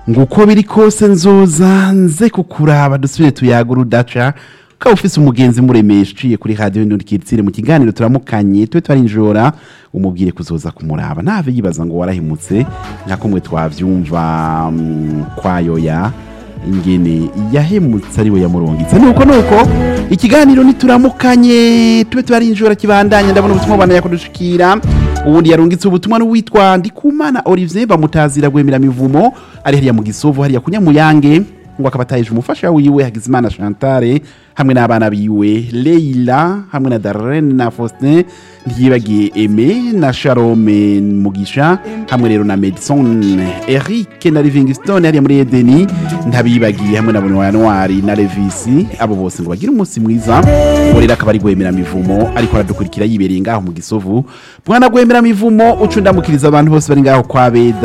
ngo uko biri kose nzoza nze kukuraba dusubire tuyagura udaca ukaba ufise umugenzi muremesha uciye kuri radiyo ndundikiritsire mu kiganiro turamukanye tube twarinjora umubwire kuzoza kumuraba ntave yibaza ngo warahimutse nka kumwe twavyumva mm, kwayoya ingene yahemutse ari we yamurungitse nuko nuko ikiganiro nituramukanye tube twarinjora kibandanya ndabona ubutumwa bana yakudushikira ubundi yarungitse ubutumwa n'uwitwa ndikumana olivier bamutazira gwemera mivumo ari hariya mu gisovu hariya kunyamuyange ngo akaba atayeje umufasha wiwe hagizimana chantale hamwe n'abana biwe leila hamwe na darlene na faustin ntiyibagiye eme na sharome mugisha hamwe rero na medison eric na livingstone hariya muri edeni ntabibagiye hamwe na bonwanwari na levisi abo bose ngo bagire umunsi mwiza ngo rero akaba ari gwemera mivumo ariko aradukurikira yibereye ngaho mu gisovu bwana gwemera mivumo uca undamukiriza abantu bose bari ngaho kwa beda